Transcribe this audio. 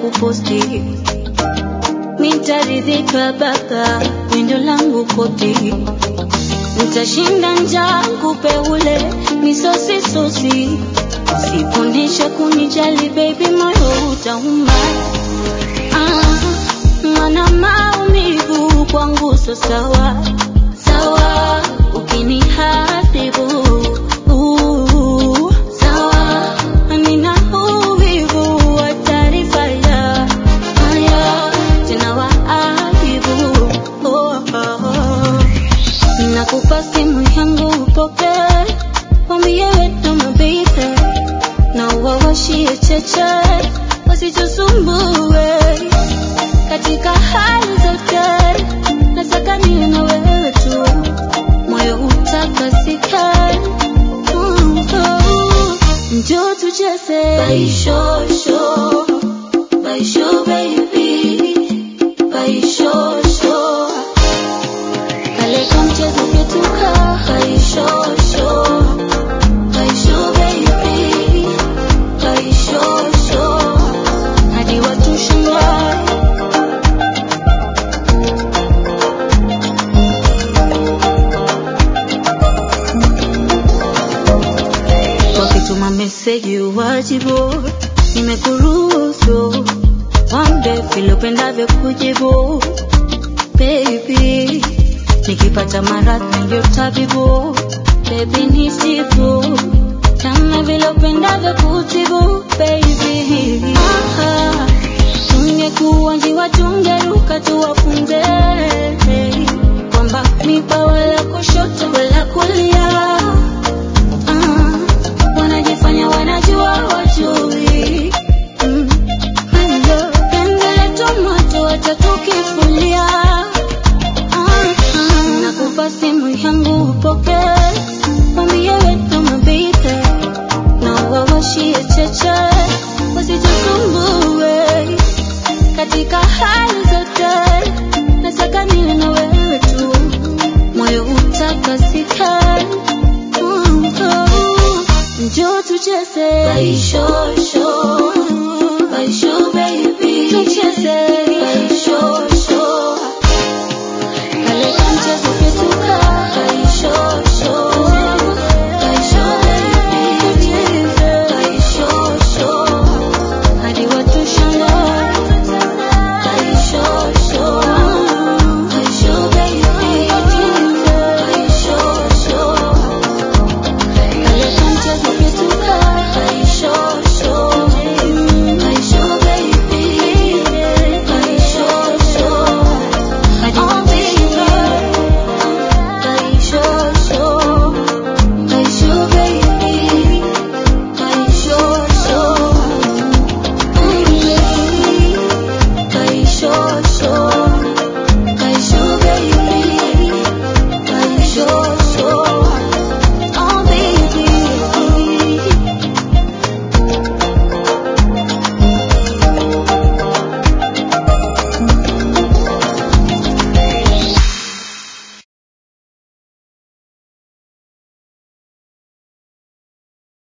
kuposti nitaridhika baba windo langu koti nitashinda njaa kupe ule misosi sosi siponesha kunijali baby moyo utauma ah, mana maumivu kwangu so sawa sawa ukiniharibu uh, sawa nina uvivu wa taarifa ya haya tena wa aibu oh, oh, oh. Nakupa simu yangu upoke, wambie wetu mabibe, na wawashie cheche, wasichosumbue katika hali zote. Nataka niwe na wewe tu, moyo utakasike. Mm, oh. Njoo tucheze baishosho, baisho baby, baishosho Kaleka mchezo vyetuka haishosho haisho baby haishosho hadi watu shangae wakituma meseji uwajibu nimekuruhusu wambe vile upendavyo kujibu baby nikipata maradhi ndio tabibu baby nisifu kama vile upendavyo kutibu baby Aha. tungekuwa njiwa tungeruka tuwafunze kwamba miba wala kushoto wala kulia Ah, wanajifanya wanajua wajui Mm. Hello, pendele tomato watatukifulia nakupa simu yangu upoke, mwambie wetu mabibe na wawashie cheche, wasitusumbue katika hali zote. Nataka niwe na wewe tu, moyo utakasike. Mm, oh. Njoo tucheze baishosho